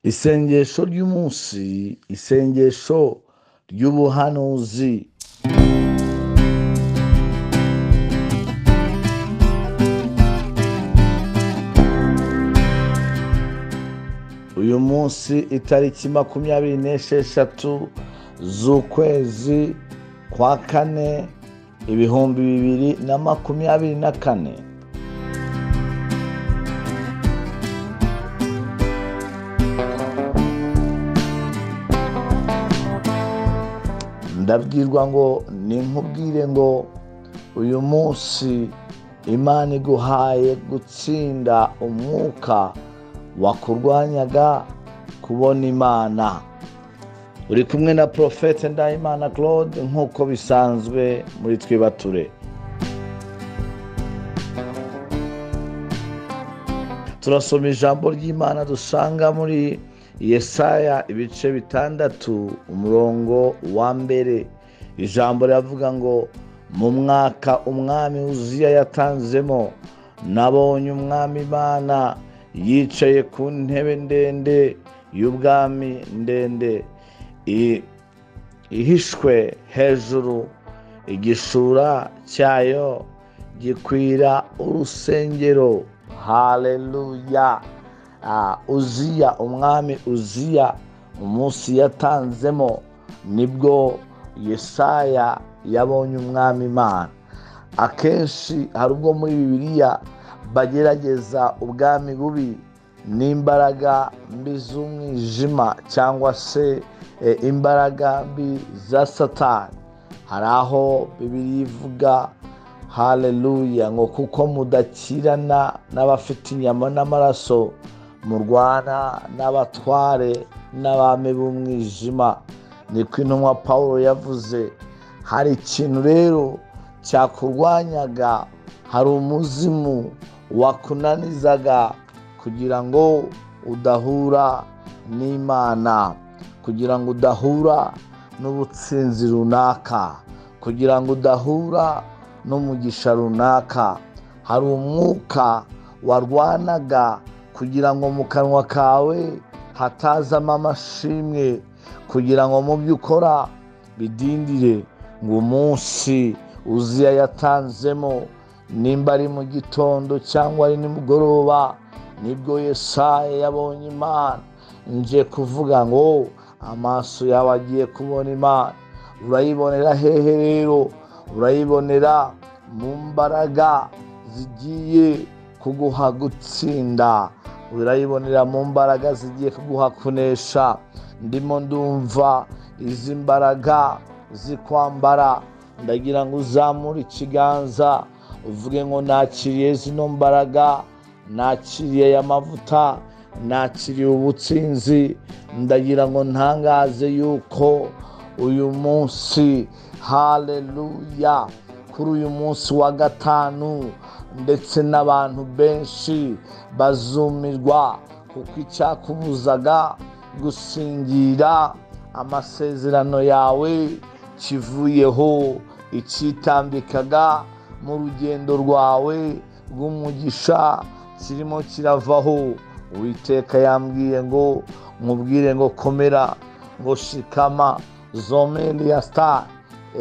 isengesho ry'umunsi isengesho ry'ubuhanuzi uyu munsi itariki makumyabiri n'esheshatu z'ukwezi kwa kane ibihumbi bibiri na makumyabiri na kane ndabwirwa ngo ninkubwire ngo uyu munsi imana iguhaye gutsinda umwuka wakurwanyaga kubona imana uri kumwe na porofete ndahimana claude nk'uko bisanzwe muri twibature turasoma ijambo ry'imana dusanga muri yesaya ibice bitandatu umurongo wa mbere ijambo riravuga ngo mu mwaka umwami wuzuye yatanzemo nabonye umwami imana yicaye ku ntebe ndende y'ubwami ndende i- ihishwe hejuru igishura cyayo gikwira urusengero haleluya Ah, uziya umwami uziya umunsi yatanzemo nibwo yesaya yabonye umwami imana akenshi hari ubwo muri bibiliya bagerageza ubwami bubi n'imbaraga mbi z'umwijima cyangwa se eh, imbaraga mbi za satani hari aho bibiri ivuga haleluya ngo kuko mudakirana n'abafite inyama n'amaraso murwana n'abatware n'abami b'umwijima niko intumwa pawulo yavuze hari ikintu rero cyakurwanyaga hari umuzimu wakunanizaga kugira ngo udahura n'imana kugira ngo udahura n'ubutsinzi runaka kugira ngo udahura n'umugisha runaka hari umwuka warwanaga kugira ngo mu kanwa kawe hatazamo amashimwe kugira ngo mu byo ukora bidindire ngo umunsi uziya yatanzemo nimba ari mu gitondo cyangwa ari nimugoroba nibwo yesaya yabonye imana nje kuvuga ngo amaso yawe agiye kubona imana urayibonera hehe rero urayibonera mu mbaraga zigiye kuguha gutsinda urayibonera mu mbaraga zigiye kuguha kunesha ndimo ndumva izi mbaraga zikwambara ndagira ngo uzamure ikiganza uvuge ngo nakiriye zino mbaraga nakiriye aya mavuta nakiriye ubutsinzi ndagira ngo ntangaze yuko uyu munsi haleluya kuri uyu munsi wa gatanu ndetse n'abantu benshi bazumirwa kuko icyakubuzaga gusingira amasezerano yawe kivuyeho icyitambikaga mu rugendo rwawe rw'umugisha kirimo kiravaho uwiteka yambwiye ngo nkubwire ngo komera ngo shikama zomeliya sitari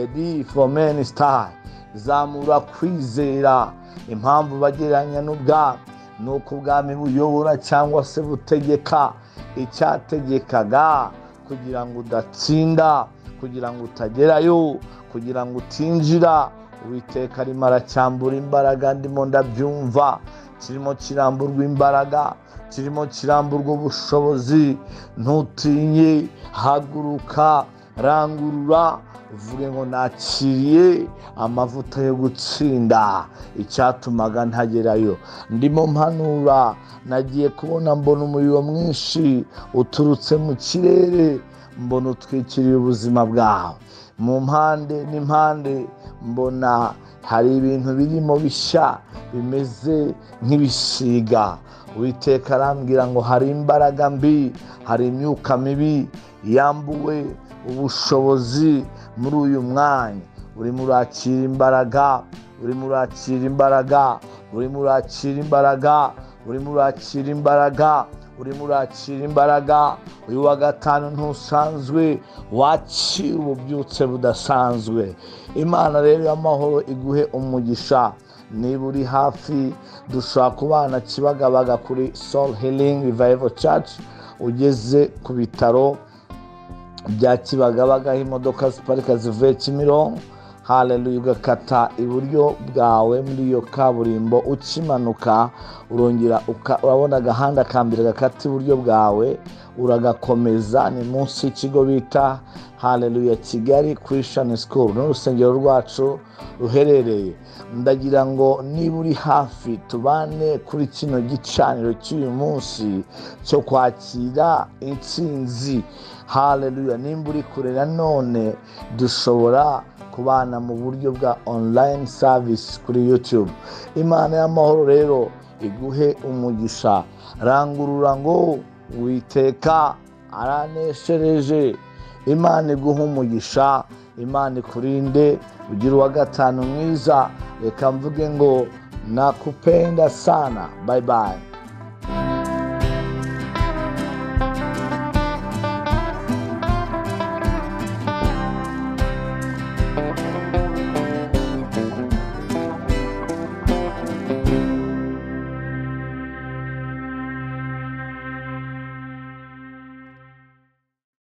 edi fomeni sitari zamura kwizera impamvu bagereranya n'ubwami ni uko ubwami buyobora cyangwa se butegeka icyategekaga kugira ngo udatsinda kugira ngo utagerayo kugira ngo utinjira uwiteka arimo aracyambura imbaraga ndimo ndabyumva kirimo kiramburwa imbaraga kirimo kiramburwa ubushobozi ntutinye haguruka rangurura uvuge ngo nakiriye amavuta yo gutsinda icyatumaga ntagerayo ndimo mpanura nagiye kubona mbona umuriro mwinshi uturutse mu kirere mbona utwikiriye ubuzima bwawe mu mpande n'impande mbona hari ibintu birimo bishya bimeze nk'ibisiga uwiteka arambwira ngo hari imbaraga mbi hari imyuka mibi yambuwe ubushobozi muri uyu mwanya urimo urakira imbaraga urimo urakira imbaraga urimo urakira imbaraga urimo urakira imbaraga urimo urakira imbaraga uyu wa gatanu ntusanzwe wakira ububyutse budasanzwe imana rero y'amahoro iguhe umugisha niba uri hafi dushobora kubana kibagabaga kuri soul healing revival church ugeze ku bitaro bya kibagabaga aho imodoka ziparika zivuye kimironko haleluya ugakata iburyo bwawe muri iyo kaburimbo ukimanuka urongera urabona agahanda ka mbere gakata iburyo bwawe uragakomeza ni munsi y'ikigo bita haleluya kigali christian school n'urusengero rwacu ruherereye ndagira ngo niba uri hafi tubane kuri kino gicaniro cy'uyu munsi cyo kwakira intsinzi haleluya nimba uri kure nanone dushobora kubana mu buryo bwa online service kuri youtube imana y'amahoro rero iguhe umugisha rangurura ngo witeka araneshereje imana iguha umugisha imana ikurinde ugira uwa gatanu mwiza reka mvuge ngo nakupenda sana bayibayi